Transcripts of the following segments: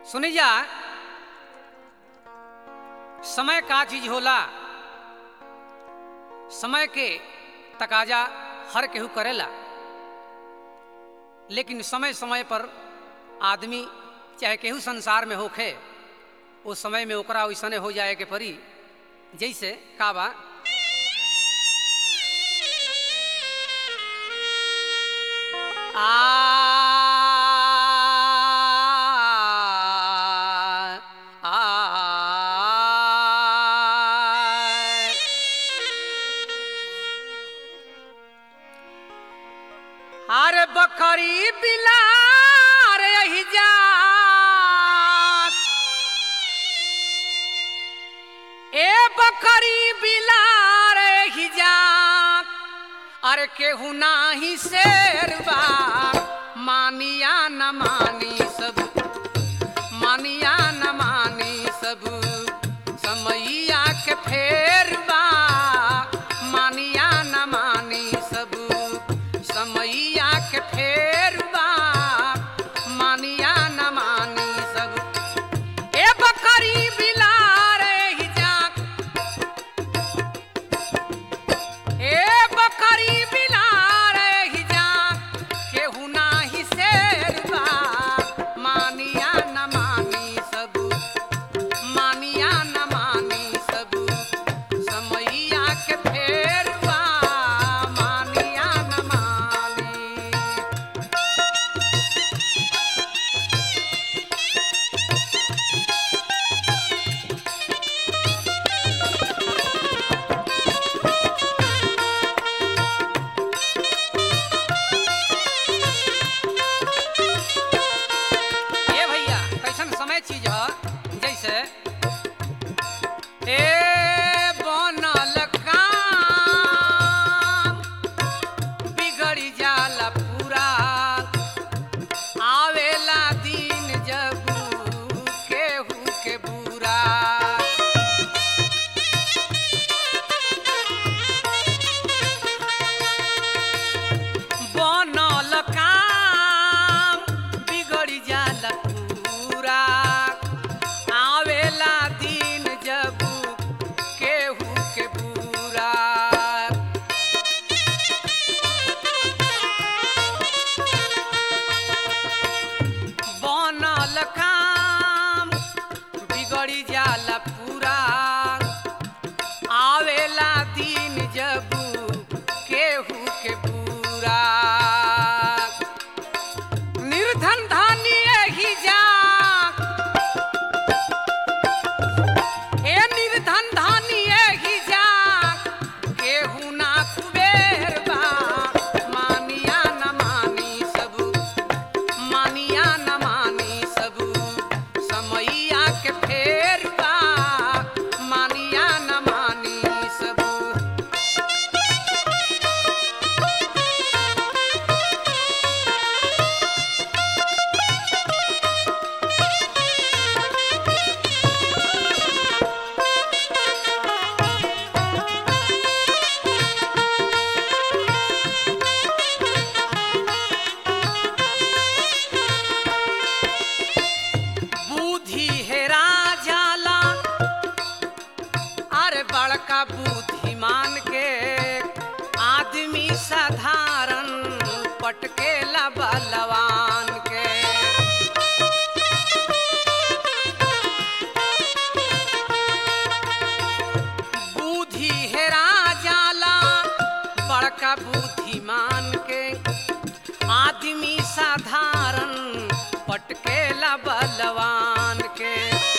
सुनिया समय का चीज होला समय के तकाजा हर केहू करेला लेकिन समय समय पर आदमी चाहे केहू संसार में होखे उस समय में ओकरा वैसने हो जाए के परी जैसे का बा आ आ हर बकरी बिलार यही जा ए बकरी बिलार यही जा अरे केहू नाही शेरबा मानिया न मानी सब मानिया न मानी सब समैया के फेरबा मानिया न मानी सब समैया के फेरबा मानिया न मानी सब ए बकरी बिलार ही जा ए बकरी बिलार ही जा केहू नाही शेरबा मानिया न मानी सब मानिया न मानी सब समैया के फेरबा मानिया न मानी ए भैया कैसन समय चीज ह जैसे ए बनल काम बिगड़ी जाला पूरा आवेला दिन जब केहू के बुरा बनल काम बिगड़ी जाला पूरा आवेला दिन जब केहू के बुरा बनल काम बिगड़ी जाला पूरा आवेला दिन जब केहू के बुरा निर्धन धानी ही जा ए निर्धन धानी ही जा केहू ना कुबेर बा मानिया न मानी सब मानिया न मानी सब समैया के फेर बा मानिया न मानी सब बुद्धि हेरा जाला अरे बड़का बुद्धिमान के आदमी साधारण पटकेला बलवान के बुद्धि हेरा जाला बड़का बुद्धिमान के आदमी साधारण पटकेला बलवान के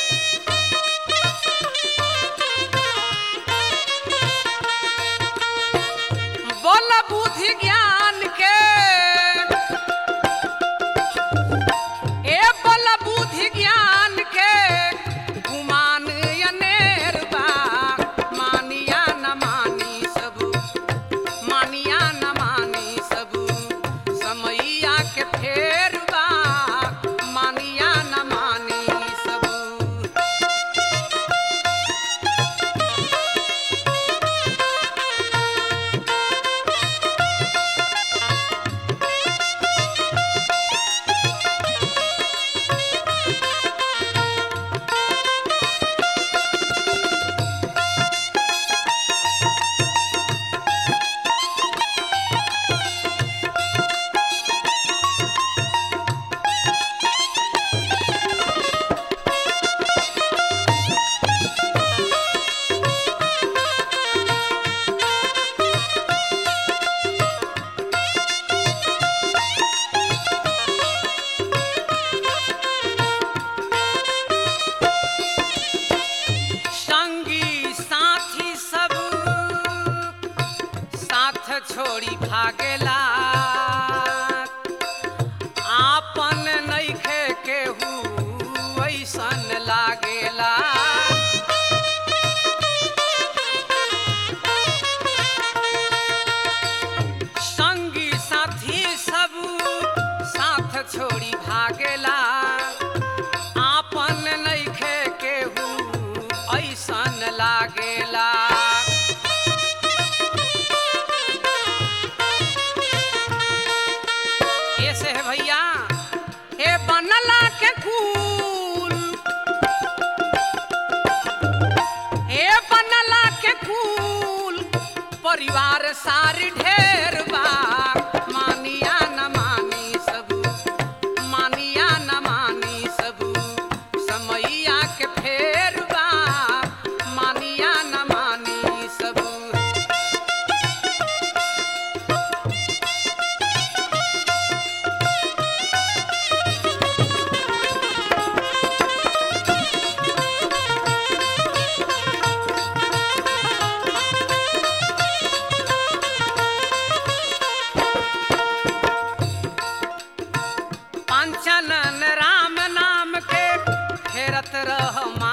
बोल बुद्धि ज्ञान के ए बोल बुद्धि ज्ञान के गुमान अनेर बा मानिया न मानी सब मानिया न मानी सब समैया के फेर बा मानिया न संसार ढेर बा मानिया न मानी सब मानिया न मानी सब समैया के फेर बा मानिया न मानी सब पांचनन राम नाम के फेरत रह